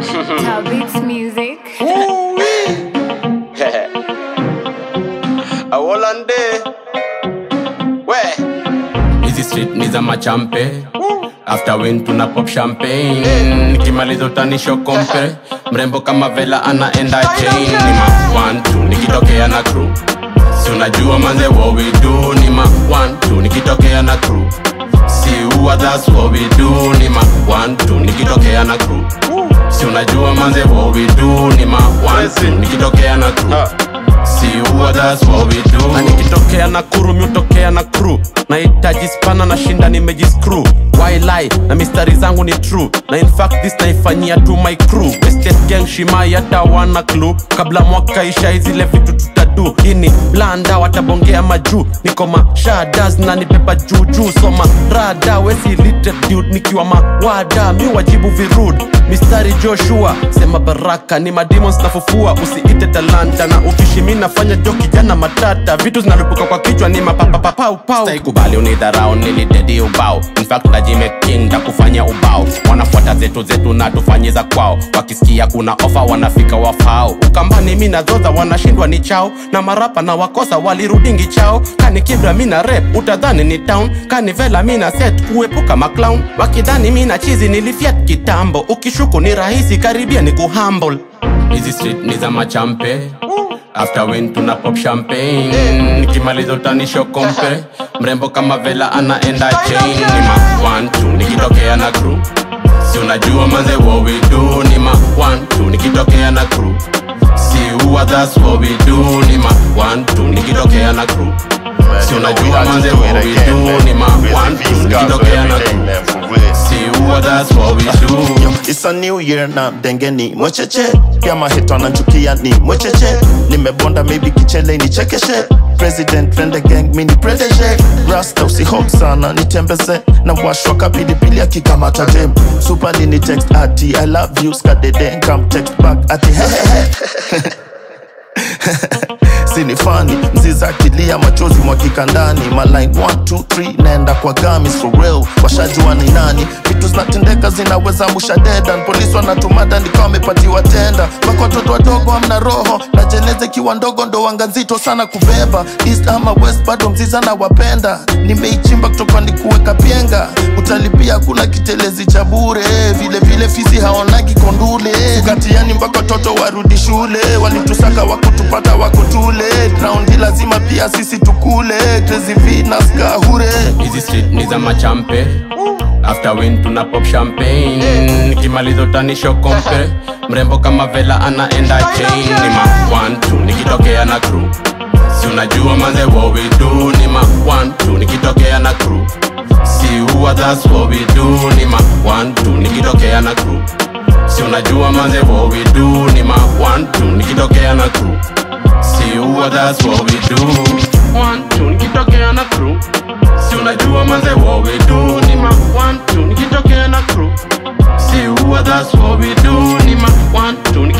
Tell Beats Music. awolande we hizi street ni za machampe after win tuna pop champagne nikimaliza utanisho kompe mrembo kama vela anaenda chain ni ma one two nikitokea na crew si unajua manze what we do ni ma one two nikitokea na crew si uwa that's what we do ni ma one two nikitokea na crew si unajua manze what we do ni ma one two nikitokea na crew si uwa that's what we do na nikitokea na kuru miutokea na crew nahitaji spana na shinda nimejiskru wili na mistari zangu ni true na in fact this naifanyia tu my crew Estate gang shimai hata wana clue kabla mwaka isha izile vitu tutadu ini blanda watabongea majuu niko mashadas na nipepa juujuu soma rada wesi literate dude nikiwa mawada mi wajibu virud mistari joshua sema baraka ni mademons nafufua usiite talanta na ukishi mi nafanya jo kijana matata vitu zinalipuka kwa kichwa ni mapapapapaupau kubali unidharau nilidedi ubao infact najimeking kufanya ubao wanafuata zetu zetu na tufanyiza kwao wakisikia kuna ofa wanafika wafao ukambani mi nazoza wanashindwa ni chao na marapa na wakosa walirudingi chao kani kibra mi na rep utadhani ni town kani vela mi na set kuepuka maclown wakidhani mi na chizi nilifiat kitambo ukishuku ni rahisi karibia ni kuhumble hizi street ni za machampe after win tuna pop champagne nikimaliza utanisho kompe mrembo kama vela anaenda chain ni ma one two nikitokea na crew si unajua manze what we do ni ma one two nikitokea na crew si uwa that's what we do ni ma one two nikitokea na crew si unajua manze what we do ni ma one two nikitokea na crew si uwa that's what we do It's a new year na dengeni mwecheche pia mahito ananchukia ni mwecheche nimebonda maybe kichele ni chekeshe president rende gang mini protege rasta usihok sana nitembeze na washwa kapilipili akikamata dem supali ni text ati i love you skadede come text back ati hehehe sini fani mziza akilia machozi mwakika ndani maline 123 naenda kwa gamis for real washajua ni nani vitu zinatendeka zinaweza musha dedan polisi wanatumada nikawa wamepatiwa tenda mpaka watoto wadogo amna roho na jeneze kiwa ndogo ndo wanga nzito sana kubeba east ama west bado mziza na wapenda nimeichimba kutoka ni kuweka pienga utalipia hakuna kitelezi cha bure vile vile fisi haonagi kondule katiani mpaka watoto warudi shule walitusaka wakutupata wakutule raundi lazima pia sisi tukule Crazy Venus kahure hizi street ni za machampe after win tuna pop champagne nikimaliza utanisho kompe mrembo kama vela anaenda chain ni ma one two nikitokea na crew si unajua manze what we do ni ma one two nikitokea na crew si uwa that's what we do ni ma one two nikitokea na crew si unajua manze what we do ni ma one two nikitokea na crew si uwa that's what we do one two nikitokea na crew si unajua manze what we do ni ma one two nikitokea na crew si uwa that's what we do ni ma one two